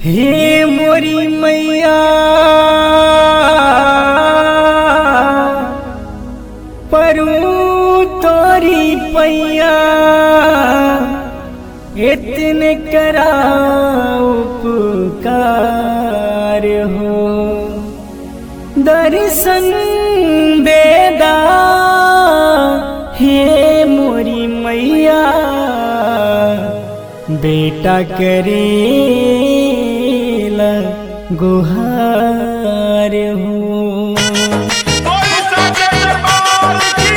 हे मोरी मैया परू तोरी पैया इतने करा उपकार हो दर्शन देदा हे मोरी मैया बेटा करेला गुहार हो बोल सच्चे दरबार की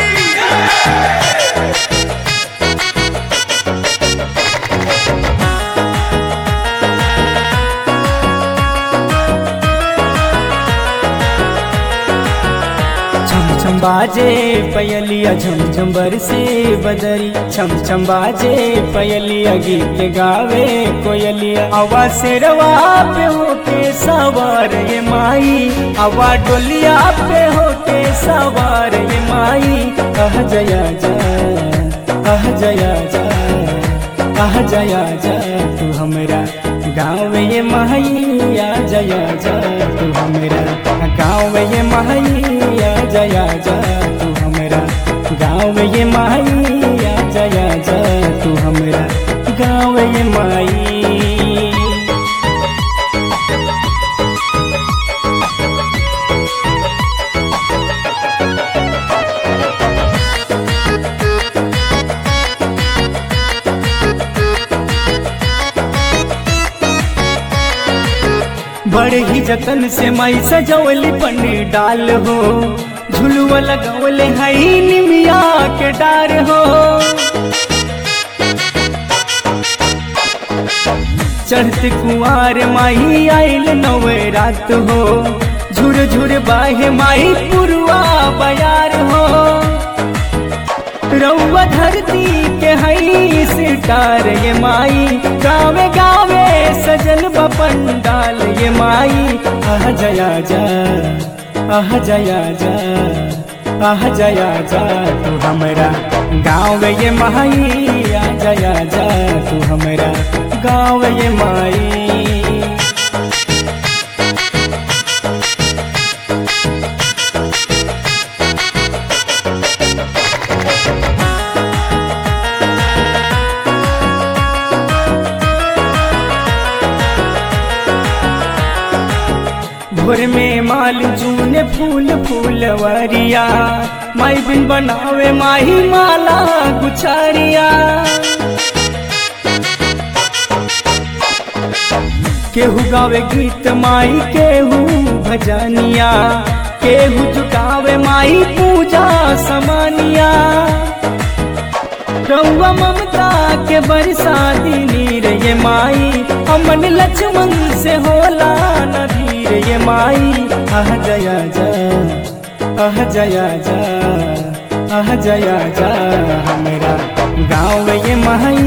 छम छम बाजे पयलिया झम झम बरसे बदरी छम छम बाजे पयलिया गीत गावे कोयलिया आवा शेरवा पे होके सवार ये माई आवा डोलिया पे होके सवार ये माई कह जया जा कह जया जा कह जया जा तू हमरा गाँव ये महैया जया जा तू हमरा गाँव ये महैया जया जा तू हमरा गाँव ये महैया जया जा तू हमरा गाँव ये माई बड़े ही जतन से माई सजौली पन्नी डाल हो झुलुआ लगौले हई निमिया के डार हो चढ़ते कुआर माई आइल नवे रात हो झुर झुर बाहे माई पुरुआ बयार हो रउआ धरती के हई सितार ये माई गावे गावे सजल बपंडाल ये माई आह जया जा आह जया जा आह जया जा तू हमरा गाँव ये माई आ जया जा तू हमरा गाँव ये माई भोर में माल जूने फूल फूलवरिया माई बिन बनावे माही माला गुछारिया केहू गावे गीत माई केहू भजनिया केहू झुकावे माई पूजा समानिया रउआ ममता के बरसाती नीर ये माई अमन लक्ष्मण से होला नदीर ये माई आह जया जा आह जया जा आह जया जा हमरा गाँव ये माई